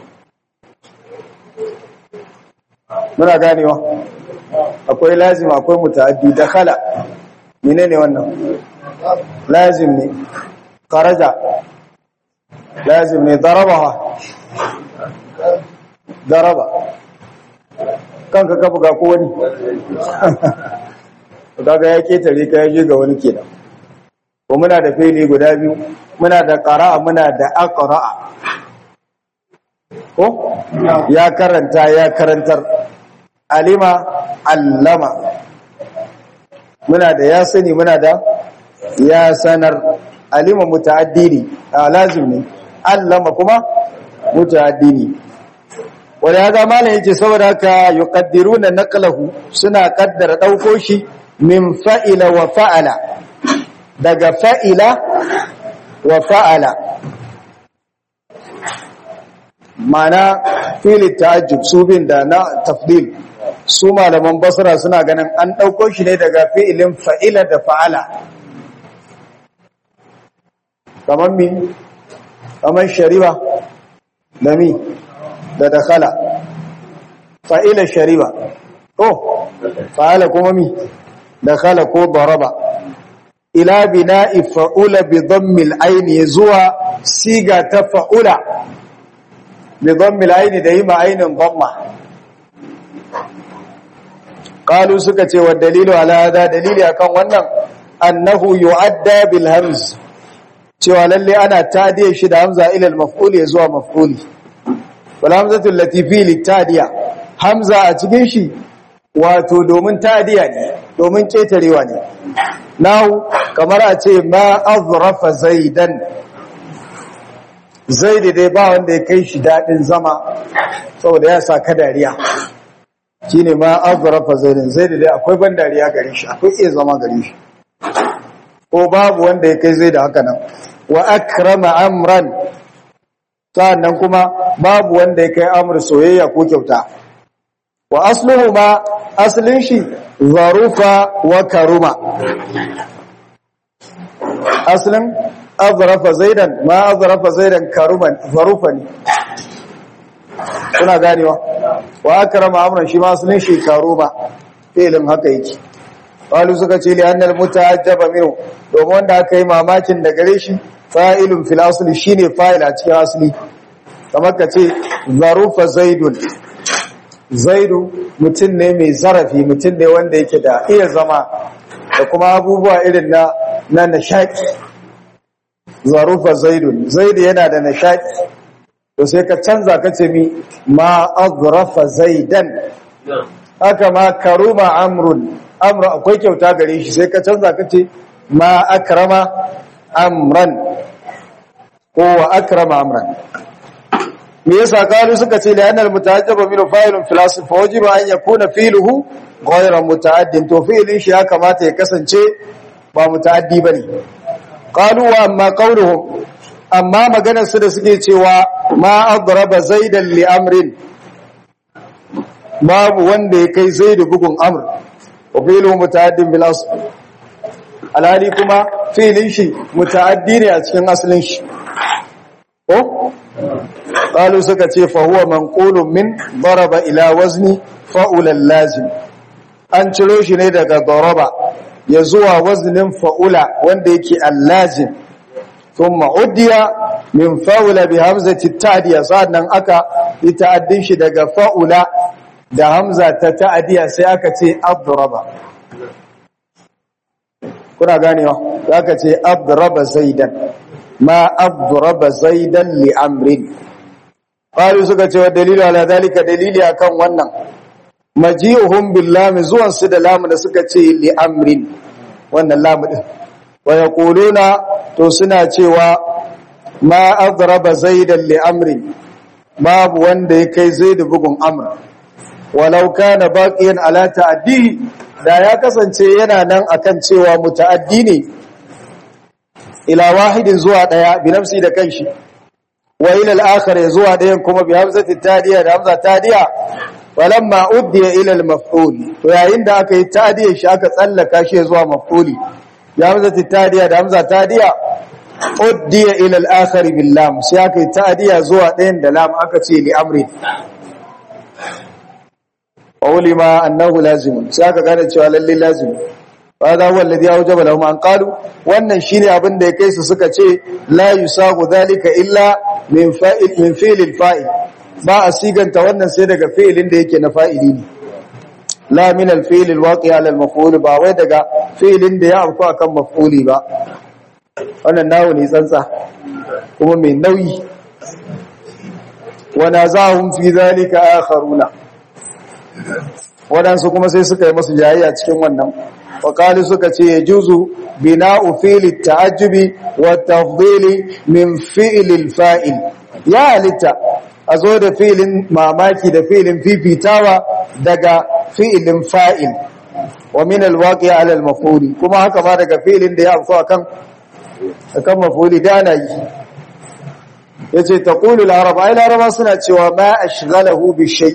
muna ganewa akwai lazim akwai muta'addi dakhala menene wannan lazim ne kharaja lazim ne darabaha daraba kanka ka buga ko wani kaga ya ketare ka yaje ga wani kenan ko muna da fili guda biyu muna da qara'a muna da aqra'a ko ya karanta ya karantar alima allama muna da ya sani muna da ya sanar alima muta'addini lazim ne allama kuma muta'addini wanda ya ga malam yace saboda haka yuqaddiruna naqlahu suna kaddara dauko shi min fa'ila wa fa'ala daga fa'ila wa fa'ala mana fili ta'ajjub su bin da na tafdil su malaman basra suna ganin an dauko shi ne daga fi'ilin fa'ila da fa'ala kamar mi kamar shariba da mi da dakhala fa'ila shariba oh fa'ala kuma mi dakhala ko daraba ila bina'i fa'ula bi dhammil aini zuwa siga ta fa'ula bi dhammil aini da yi ma ainin dhamma qalu suka ce wa dalilu ala hada dalili akan wannan annahu yu'adda bil hamz cewa lalle ana tadiye shi da hamza ila al maf'ul zuwa maf'uli wal hamzatu allati fi litadiya hamza a cikin shi wato domin tadiya ne domin ketarewa ne nahu kamar a ce ma azrafa zaidan zaidi dai ba wanda ya kai shi dadin zama saboda ya sa ka dariya shine ma azrafa zaidan zaidi dai akwai ban dariya gare shi akwai iya zama gare shi ko babu wanda ya kai zai da haka nan wa akrama amran sannan kuma babu wanda ya kai amur soyayya ko kyauta wa asluhu ma aslin shi zarufa wa karuma aslin azrafa zaidan ma azrafa zaidan karuman zarufa ne kuna ganewa wa akrama amran shi ma aslin shi karuma filin haka yake qalu suka ce li annal mutaajjaba minhu domin wanda aka yi mamakin da gare shi fa'ilun fil asli shine fa'il a cikin asli kamar ka ce zarufa zaidun zaidu mutum ne mai zarafi mutum ne wanda yake da iya zama da kuma abubuwa irin na na nashaki zarufa zaidun zaidu yana da nashaki to sai ka canza ka ce mi ma azrafa zaidan haka ma karuma amrun amru akwai kyauta gare shi sai ka canza ka ce ma akrama amran ko wa akrama amran me yasa kalu suka ce la yanal muta'ajjaba min fa'ilun fil asl fa wajiba an yakuna fi'luhu ghayra muta'addin to fi'lin shi ya kamata ya kasance ba muta'addi bane qalu wa amma qawluhum amma maganar su da suke cewa ma adraba zaidan li amrin babu wanda ya kai zaidu bugun amr wa fi'luhu muta'addin bil asl alhali kuma fi'lin shi muta'addi ne a cikin asalin shi ko قالوا suka ce fa huwa manqulun min daraba ila wazni fa'ula lazim an ciro shi ne daga daraba ya zuwa waznin fa'ula wanda yake al-lazim thumma udiya min fa'ula bi hamzati ta'diya sannan aka yi ta'addin shi daga fa'ula da hamza ta ta'diya sai aka ce adraba kuna ganewa aka ce adraba zaidan ma adraba zaidan li amrin qalu suka ce wa dalilu ala zalika dalili akan wannan maji'uhum bil lam zuwan su da lam da suka ce li amrin wannan lam din wa yaquluna to suna cewa ma adraba zaidan li amrin babu wanda ya kai zaid bugun amr walau kana baqiyan ala ta'addi da ya kasance yana nan akan cewa muta'addi ne ila wahidin zuwa daya bi nafsi da kanshi wa ila al-akhar zuwa dayan kuma bi hamzati tadiya da hamza tadiya walamma uddiya ila al-maf'ul to yayin da aka yi tadiya shi aka tsallaka shi zuwa maf'uli bi hamzati tadiya da hamza tadiya uddiya ila al-akhir bil lam sai aka yi ta'diya zuwa ɗayan da lam aka ce li amri ulima annahu lazim sai aka gane cewa lalle lazim hada huwa alladhi awjaba lahum an qalu wannan shine abin da ya kai su suka ce la yusagu dhalika illa min fa'il min fi'l fa'il ba a siganta wannan sai daga fi'ilin da yake na fa'ili ne la min al-fi'l al-waqi' ala al-maf'ul ba wai daga fi'ilin da ya afku akan maf'uli ba wannan nawo ne tsantsa kuma mai nauyi wa nazahum fi dhalika akharuna wadansu kuma sai suka yi masu jayayya cikin wannan وقالوا سكتي يجوز بناء فعل التعجب والتفضيل من فعل الفائل يا لتا أزود فعل ماماكي ده فعل في بيتاوى دقا فعل فائل ومن الواقع على المفعول كما هكذا دقا فعل ده يأفضل كم كم مفعول دانا yace taqulu al-arab ay laraba suna cewa ma ashghalahu bi shay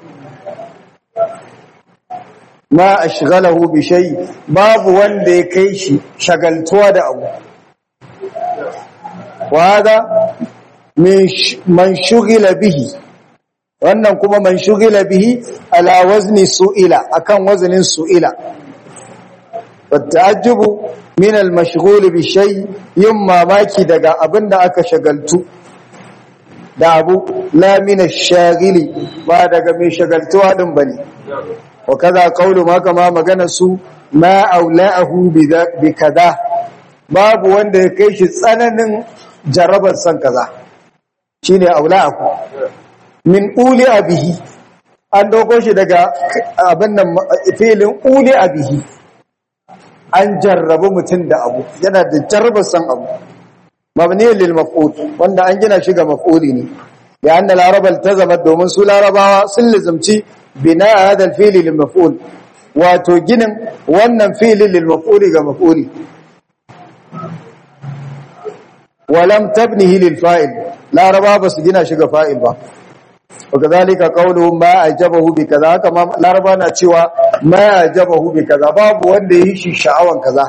ma ashghalahu bi shay babu wanda ya kai shi shagaltuwa da abu wa hada man shughila bihi wannan kuma man shughila bihi ala wazni su'ila akan waznin su'ila ta'ajjubu min al-mashghul bi shay yin mamaki daga abinda aka shagaltu da abu la min ash-shaghili ba daga mai shagaltuwa din bane wa kaza qawlu ma kama magana su ma aula'ahu bi kaza babu wanda ya kai shi tsananin jarabar san kaza shine aula'ahu min uli abihi an dauko shi daga abin nan filin uli abihi an jarrabu mutum da abu yana da jarabar san abu mabni lil maf'ul wanda an gina shi ga maf'uli ne ya anna al-arab iltazama domin su larabawa sun lizumci bina hada al-fi'l lil maf'ul wato ginin wannan fi'li lil maf'uli ga maf'uli walam tabnihi lil fa'il laraba ba su gina shi ga fa'il ba wakazalika qawluhum ma ajabahu bi kaza haka ma laraba na cewa ma ajabahu bi kaza babu wanda yi shi sha'awan kaza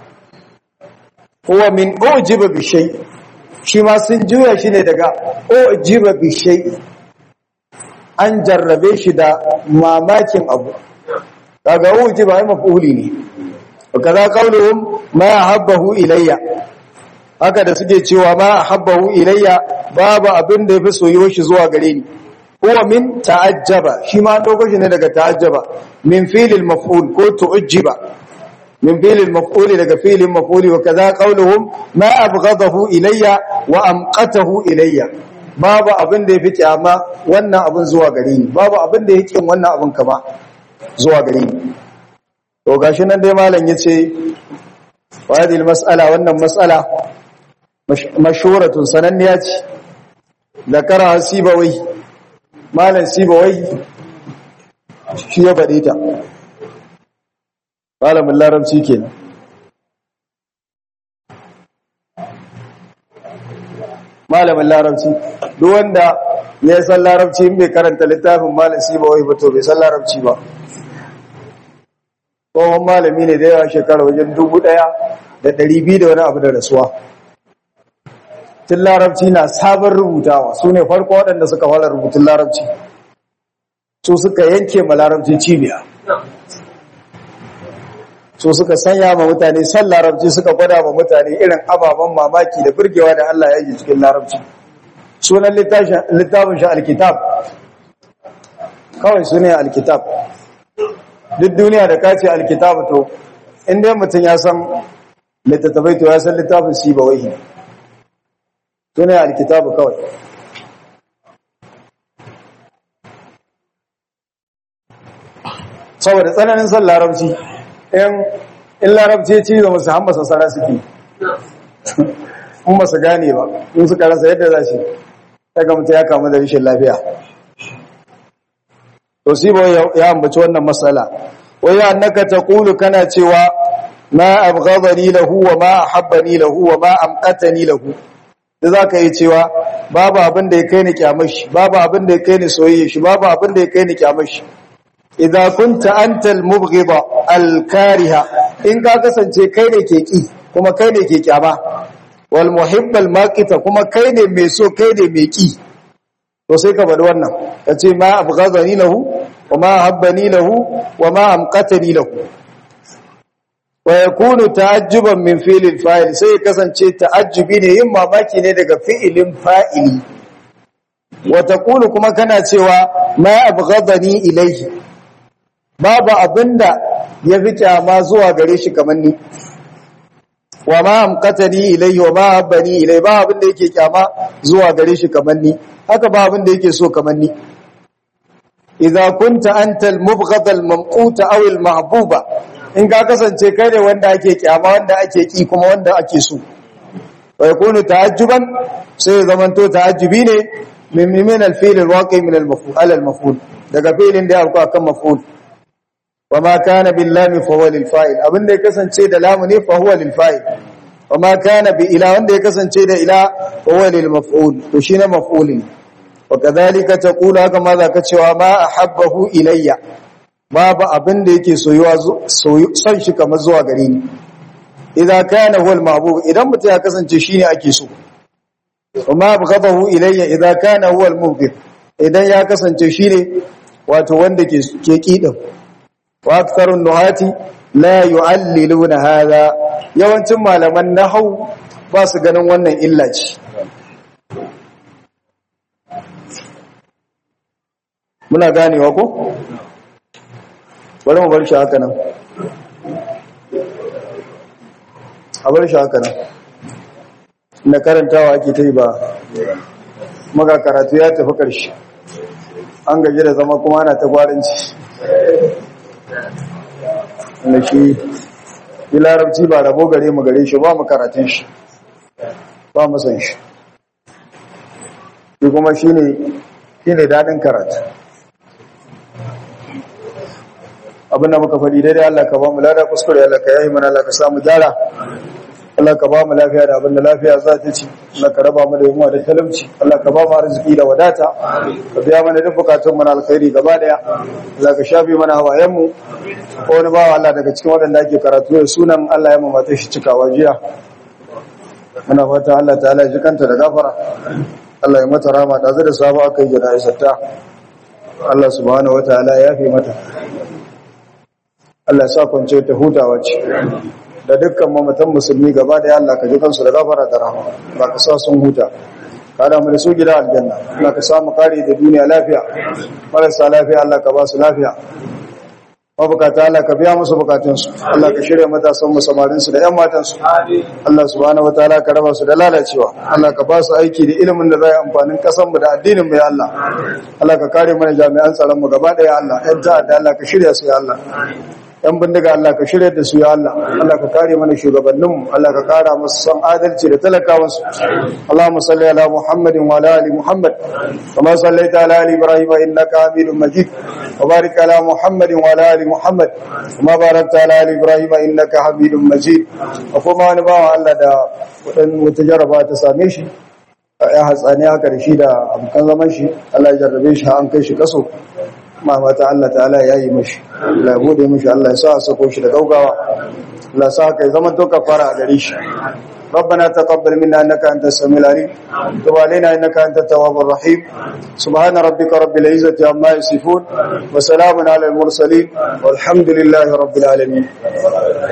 huwa min ujiba bi shay shi ma sun juya shi ne daga ujiba bi shay an jarrabe shi da mamakin abu kaga ujiba ai mafuli ne kaza qauluhum ma habbahu ilayya haka da suke cewa ma habbahu ilayya babu abin da yafi soyuwar shi zuwa gare ni huwa min ta'ajjaba shi ma dauko shi ne daga ta'ajjaba min fi'lil maf'ul ko tu'jiba من فعل المفعول daga fi'lin maf'uli wa kaza qauluhum ma abghadahu ilayya wa amqatahu ilayya babu abin da yafi kyama wannan abin zuwa gare ni babu abin da yake wannan abin kama zuwa gare ni to gashi nan dai malam yace wa hadhihi mas'ala wannan mas'ala mashhuratun sananniya ce zakara sibawai malam sibawai shi ya faɗe ta malamin larabci kenan malamin larabci duk wanda ya san larabci in bai karanta littafin malam ba wai ba to bai san larabci ba tsohon malami ne da yawa shekara wajen dubu ɗaya da ɗari biyu da wani abu da rasuwa tun larabci na sabon rubutawa su ne farko waɗanda suka fara rubutun larabci su suka yanke ma larabci cibiya so suka sanya ma mutane san larabci suka gwada ma mutane irin ababen mamaki da burgewa da Allah ya yi cikin larabci sunan littafin shi alkitab kawai sunan alkitab duk duniya da kace alkitab to inda mutum ya san littattafai to ya san littafin si ba wai sunan alkitab kawai saboda tsananin son larabci in larabci ci da musu hamba sassara suke in ba su gane ba in suka rasa yadda za shi daga mutu ya kamu da rashin lafiya to si ba ya ambaci wannan matsala wai annaka taqulu kana cewa ma abghadani lahu wa ma ahabbani lahu wa ma amqatani lahu da zaka yi cewa babu abin da ya kai ni kyamar shi babu abin da ya kai ni soyayya shi babu abin da ya kai ni kyamar shi idza kunta anta al-mubghida al-kariha in ka kasance kai ne ke ki kuma kai ne ke kyama wal muhibbal maqita kuma kai ne mai so kai ne mai ki to sai ka bada wannan kace ma abghadani lahu wa ma habbani lahu wa ma amqatani lahu wa yakunu ta'ajjuban min fi'lil fa'il sai kasance ta'ajjubi ne yin mamaki ne daga fi'ilin fa'ili wa taqulu kuma kana cewa ma abghadani ilayhi babu abinda ya fi kyama zuwa gare shi kamar ni wa ma amqatani ilayhi wa ma habbani ilayhi ba abinda yake kyama zuwa gare shi kamar ni haka ba abinda yake so kamar ni idza kunta anta al-mubghad al-mamqut aw al-mahbuba in ka kasance kai ne wanda ake kyama wanda ake ki kuma wanda ake so wa yakunu ta'ajjuban sai zamanto ta'ajjubi ne min min al-fi'l al-waqi min al-maf'ul al-maf'ul daga fi'lin da ya auka kan maf'ul wa ma kana bil lam fa huwa lil fa'il abinda ya kasance da lam ne fa huwa lil fa'il wa ma kana bi ila wanda ya kasance da ila fa huwa lil maf'ul to shine maf'ulin wa kadhalika taqulu haka ma zaka cewa ma ahabbahu ilayya babu abinda yake soyuwa son shi kamar zuwa gare ni idan kana huwa al mahbub idan mutum ya kasance shine ake so وما abghadahu ilayya idza kana huwa al-mubghid idan ya kasance shine wato wanda ke ke kidin wa aktharun nuhati la yu'alliluna hadha yawancin malaman nahwu ba su ganin wannan illa ce muna ganewa ko bari mu bar shi haka nan a bar shi haka nan na karantawa ake ta yi ba maka karatu ya tafi ƙarshe an gaji da zama kuma ana ta gwaranci da shi yi larabci ba rabo gare mu gare shi ba mu karatun shi ba mu san shi shi kuma shi ne daɗin karatu abinda muka faɗi daidai Allah ka ba mu lada kuskure Allah ka yahi mana Allah ka samu gyara Allah ka ba mu lafiya da abinda lafiya za ta ci Allah ka raba mu da yunwa da talauci Allah ka ba mu arziki da wadata ka biya mana duk bukatun mu na alkhairi gaba daya Allah ka shafe mana hawayen mu ko wani bawa Allah daga cikin waɗanda ake karatu da sunan Allah ya mamata shi cikawa jiya muna fata Allah ta'ala ya ji kanta da gafara Allah ya mata rama da zai da sabo aka yi jana'izar ta Allah subhanahu wataala ya fi mata Allah sa kwance ta hutawa ce da dukkan mamatan musulmi gaba da Allah ka ji kansu da gafara da rahama ba ka sa sun huta kada mu da su gida aljanna Allah ka samu kare da duniya lafiya marasa lafiya Allah ka ba su lafiya mabukata Allah ka biya musu bukatunsu Allah ka shirya matasan mu samarin su da ƴan matan su Allah subhanahu wataala ka raba su da lalacewa Allah ka ba su aiki da ilimin da zai amfanin kasan mu da addinin mu ya Allah Allah ka kare mana jami'an tsaron mu gaba daya Allah ƴan ta'adda Allah ka shirya su ya Allah yan bindiga Allah ka shirya da su ya Allah Allah ka kare mana shugabanninmu Allah ka kara musu san adalci da talakawansu Allahumma salli ala Muhammadin wa ala ali Muhammad kama sallaita ala ali Ibrahim innaka Hamidum Majid wa barik ala Muhammadin wa ala ali Muhammad kama barakta ala ali Ibrahim innaka Hamidum Majid wa kuma wani bawa Allah da wadan wata jaraba ta same shi ya hatsani haka da shi da abokan zaman shi Allah ya jarrabe shi an kai shi kaso ma mata Allah ta'ala ya yi mashi Allah ya bude mashi Allah ya sa a sako shi da gaugawa Allah sa kai zaman to kafara a gare shi ربنا تقبل منا انك انت السميع العليم وتب علينا انك انت التواب الرحيم سبحان ربك رب العزه عما يصفون وسلام على المرسلين والحمد لله رب العالمين